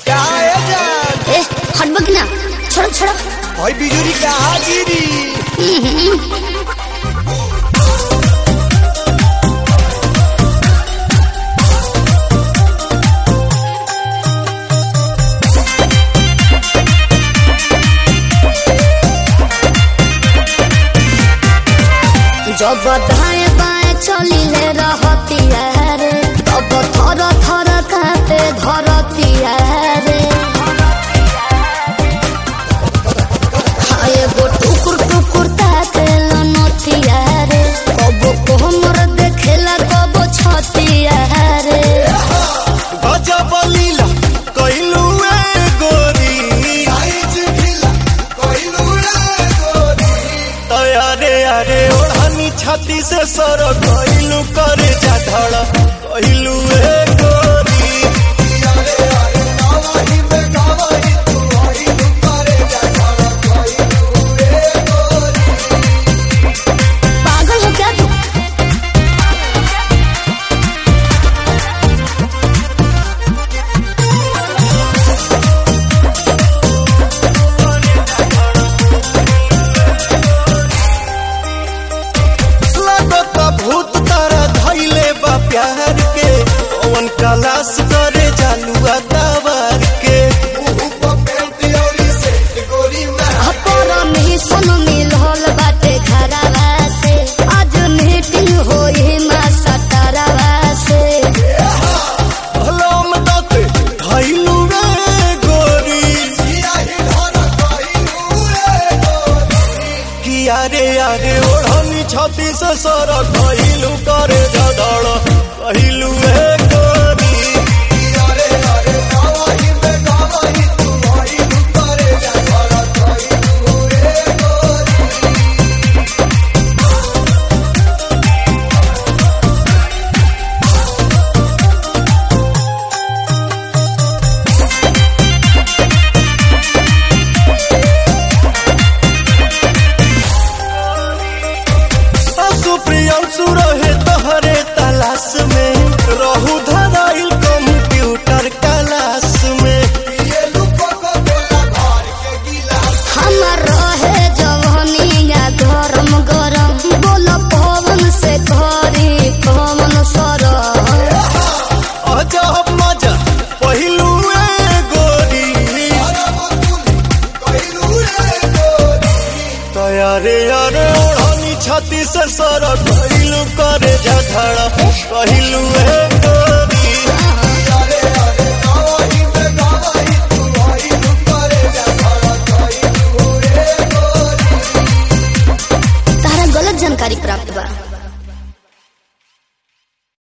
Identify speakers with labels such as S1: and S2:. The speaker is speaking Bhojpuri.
S1: का है जान
S2: ए हटबक ना छोड़ छोड़
S1: भाई बिजुरी का हाजिरी
S2: जब दाएं बाएं चली ले रहती है रे तब थर थर कांपे धरती है रे हाय गो टुकुर टुकुर ताके लनती है रे कबो कोमर देखेला कबो छती है रे
S1: गजब लीला कइलू ए गोरी तयारे अरे ओढ़नी छाती से सर कइलू करे जा धड़ कइलू ए गोरी
S2: पागल हो क्या तू
S1: लगत भूत तारा धैले बा प्यार के पवन कलाश करे जालुआ तवार के
S2: परमिशन मिलल बाटे घरवा से आज मीटिंग होई मा सतरवा से
S1: हलम दते धैलू ए गोरी किया रे यारे ओढ़नी छाती से सर कइलू करे जा धड़ कइलू ए गोरी सुप्रियांशु रहे तहरे तलाश में रहू धराइल कंप्यूटर क्लास में
S2: हमर रहे जवनिया गरम गरम बोल पवन से घरी पवन सर
S1: अजब मजा पहिलू ए गोरी तयारे अरे ओढ़नी छाती से सर कहिलू करे जा धड़ा कहिलू ए गोरी
S2: तारा गलत जानकारी प्राप्त बा